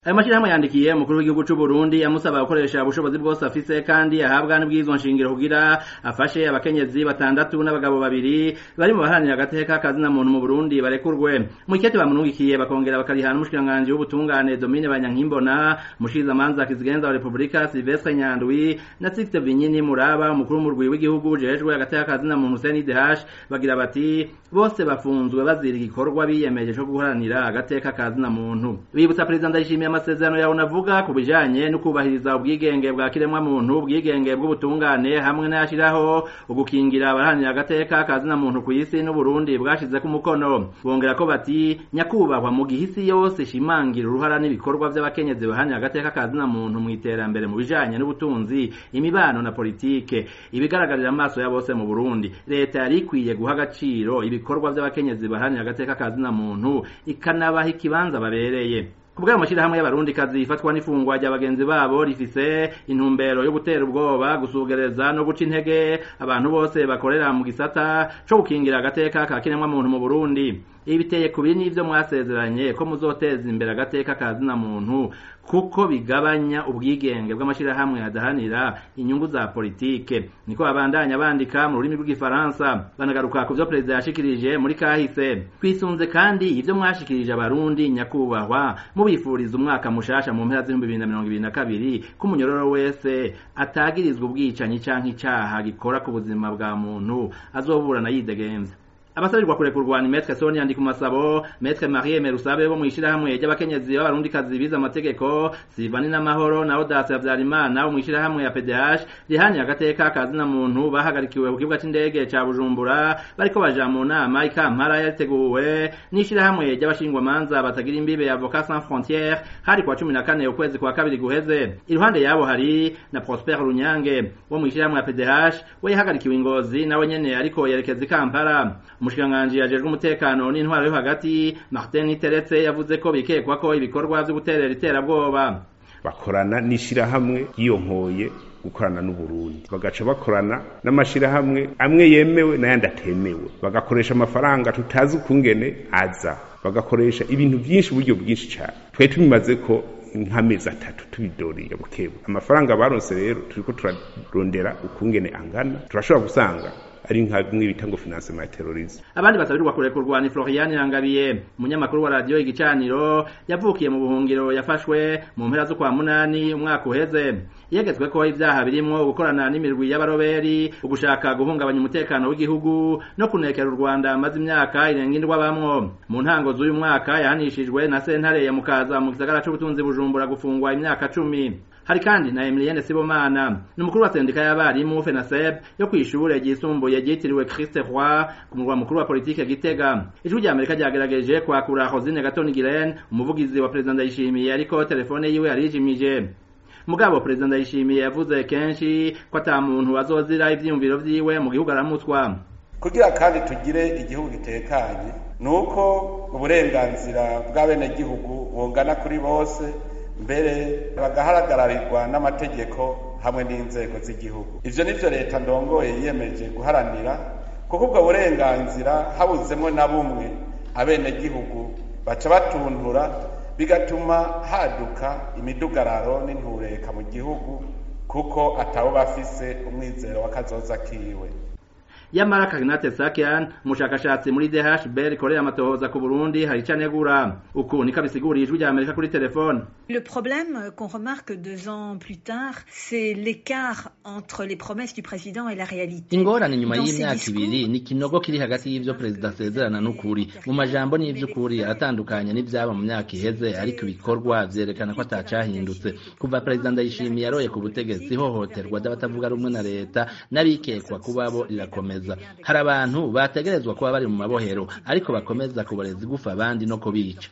ayo mashirahamwe yandikiye umukuru w'igihugu c'u Burundi amusaba gukoresha ubushobozi bwose afise kandi ahabwa n'ibwirizwa nshingiro kugira afashe abakenyezi batandatu n'abagabo babiri bari mu baharanira agateka kazina muntu mu Burundi barekurwe mu ikete bamunungikiye bakongera bakarihana n'umushikiranganji w'ubutungane Domine Banyankimbona mushiza manza kizigenza wa Republika Silvestre Nyandwi na Sixte Vinyini Muraba umukuru w'umurwi w'igihugu jejwe agateka kazina muntu CNDH bagira bati bose bafunzwe bazira igikorwa biyemeje co guharanira agateka kazina muntu bibutsa perezida ndayishimiye amasezerano yawe navuga ku bijanye no kubahiriza ubwigenge bwa kiremwa muntu ubwigenge bw'ubutungane hamwe n'ayashiraho ugukingira abaharanira agateka kazina muntu ku isi n'uburundi bwashizeko umukono bongera ko bati nyakubahwa mu gihe isi yose ishimangira uruhara n'ibikorwa vy'abakenyezi baharanira agateka kazina muntu mu iterambere mu bijanye n'ubutunzi imibano na politike ibigaragarira amaso ya bose mu burundi leta yari ikwiye guha agaciro ibikorwa vy'abakenyezi baharanira agateka kazina muntu ikanabaha ikibanza babereye kubw'ayo mashirahamwe y'abarundi kazi ifatwa n'ifungwa rya bagenzi babo rifise intumbero yo gutera ubwoba gusugereza no guca intege abantu bose bakorera mu gisata co gukingira agateka ka kiremwa muntu mu Burundi ibi biteye kubiri n'ivyo mwasezeranye ko muzoteza imbere agateka kazina muntu kuko bigabanya ubwigenge bw'amashirahamwe adahanira inyungu za politike niko babandanya bandika mu rurimi rw'igifaransa banagaruka ku vyo perezida yashikirije muri kahise twisunze kandi ivyo mwashikirije abarundi nyakubahwa mubifuriza umwaka mushasha mu mpera z'ibihumbi bibiri na mirongo ibiri na kabiri ko umunyororo wese atagirizwa ubwicanyi canke icaha gikora ku buzima bwa muntu azoburana yidegemvya abasabirirwa kurekurwa ni Maître Sonia ndi kumasabo Maître Marie Merusabe bo mwishirahamwe ry'abakenyezi b'abarundikazi biza amategeko Sivani n'amahoro na Audace Havyarimana bo mwishirahamwe ya PDH rihani agateka kazina muntu bahagarikiwe ku kibuga c'indege ca Bujumbura bariko baja mu nama ikampara yateguwe n'ishirahamwe ry'abashingwa manza batagira imbibe ya Avocats Sans Frontières hari kwa 14 ukwezi kwa kabiri guheze iruhande yabo hari na Prosper Runyange wo mwishirahamwe ya PDH we yahagarikiwe ingozi nawe nyene ariko yerekeza ikampara umushikiranganji yajejwe umutekano n'intwaro yo hagati Martin Teretse yavuze ko bikekwa ko ibikorwa vyo guterera iterabwoba bakorana n'ishirahamwe yiyonkoye gukorana n'uburundi bagaca bakorana n'amashirahamwe amwe yemewe n'ayandi atemewe bagakoresha amafaranga tutazi ukungene aza bagakoresha ibintu byinshi uburyo bwinshi cyane twari tubimaze ko nk'amezi atatu tubidoriye bukebu amafaranga baronse rero turiko turarondera ukungene angana turashobora gusanga ari nka bimwe bita ngo financement ya terrorisme abandi basabirirwa kurekurwa ni Florian Rangabiye umunyamakuru wa radio igicaniro yavukiye mu buhungiro yafashwe mu mpera zo kwa munani umwaka uheze yegetswe ko ibyaha birimwo gukorana n'imirwi y'abaroberi ugushaka guhungabanya umutekano w'igihugu no kunekera u Rwanda amaze imyaka irenga indwa bamwo mu ntango z'uyu mwaka yahanishijwe na sentare ya mukaza mu gisagara c'ubutunzi bujumbura gufungwa imyaka cumi hari kandi na Emilienne Sibomana ni umukuru wa sendika y'abarimu FENASEB yo kwishure ryisumbuye ryitiriwe Christ Roy ku murwa mukuru wa politike Gitega ijwi rya Amerika ryagerageje kwakura Rosine Gatoni Giren umuvugizi wa President Ndayishimiye ariko telefone yiwe yarijimije mugabo President Ndayishimiye yavuze kenshi ko ata muntu azozira ivyiyumviro vyiwe mu gihugu aramutwa kugira kandi tugire igihugu gitekanye nuko uburenganzira bw'abenegihugu bungana kuri bose mbere bagaharagararirwa n'amategeko hamwe n'inzego z'igihugu ivyo nivyo leta ndongoye yiyemeje guharanira kuko ubwo burenganzira habuzemwo na bumwe abenegihugu baca batuntura bigatuma haduka imidugararo n'intureka mu gihugu kuko atawo bafise umwizero w'akazoza kiwe yamara Kagnate Sakian umushakashatsi muri DHB rikorera amatohoza ku Burundi hari canegura uku niko bisiguriye ijwi rya Amerika kuri telefone Le problème qu'on remarque deux ans plus tard c'est l'écart entre les promesses du président et la réalité ingorane nyuma y'imyaka ibiri ni kinogo kiri hagati y'ivyo perezida asezerana n'ukuri mu majambo n'ivy'ukuri aratandukanye n'ivyaba mu myaka iheze ariko ibikorwa vyerekana ko atacahindutse kuva perezida ndayishimiye aroye ku butegetsi ihohoterwa ry'abatavuga rumwe na leta n'abikekwa kuba bo rirakomeza hari abantu bategerezwa kuba bari mu mabohero ariko bakomeza kuboreza igufa abandi no kubica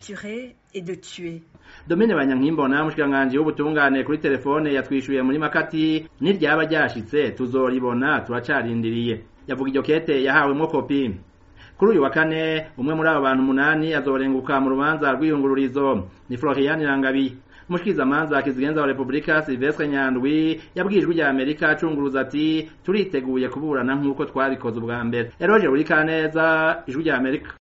Domine Banyankimbona mushikiranganji w'ubutungane kuri telefone yatwishuye muri makati niryaba ryashitse tuzoribona turacarindiriye yavuga iryo kete yahawemwo kopi kuri uyu wa kane umwe muri abo bantu umunani azorenguka mu rubanza rw'iyungururizo ni Florian Rangabi umushikirizamanza kizigenza wa Republika Silvestre Nyandwi yabwijwe rya Amerika acunguruza ati turiteguye kuburana nk'uko twabikoze ubwa mbere Eroge Burikaneza ijwi rya Amerika